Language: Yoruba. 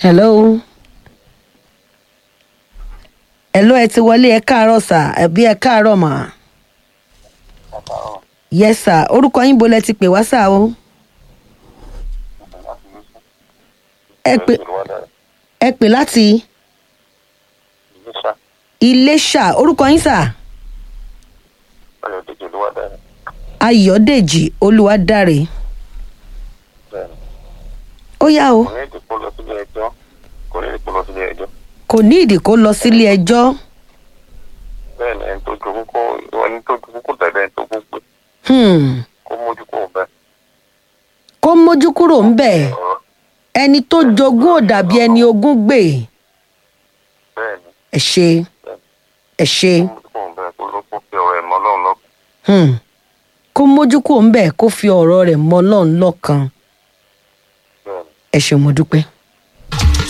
hello hello ẹ ti wọlé ẹ káàárọ̀ sà ẹbí ẹ káàárọ̀ mà yes sir orúkọ yín bo lẹ ti pè wá sà o ẹ pè ẹ pè láti iléṣà orúkọ yín sà ayọ̀dèjì olúwadáre ó yá o kò ní ìdí kó lọ sílé ẹjọ́ bẹ́ẹ̀ni ẹni tó jogún kó ẹni tó jogún kó tẹ̀lé ẹni tó gún pé Hmm, kó mójú kó bẹ́ẹ̀. kó mójú kúrò ń bẹ̀ ọ̀rọ̀ ẹni tó jogún ò dàbí ẹni ogún gbè bẹ́ẹ̀ni ẹ ṣe ẹ ṣe kó mójú kó bẹ́ẹ̀ kó ló kó fi ọ̀rọ̀ ẹ̀ mọ́ lọ́run lọ́kàn. Hmm, kó mójú kúrò ń bẹ̀ kó fi ọ̀rọ̀ rẹ̀ mọ́ ọlọ́run lọ́kàn bẹ́ẹ̀ni ẹ ṣe mo dúpẹ́.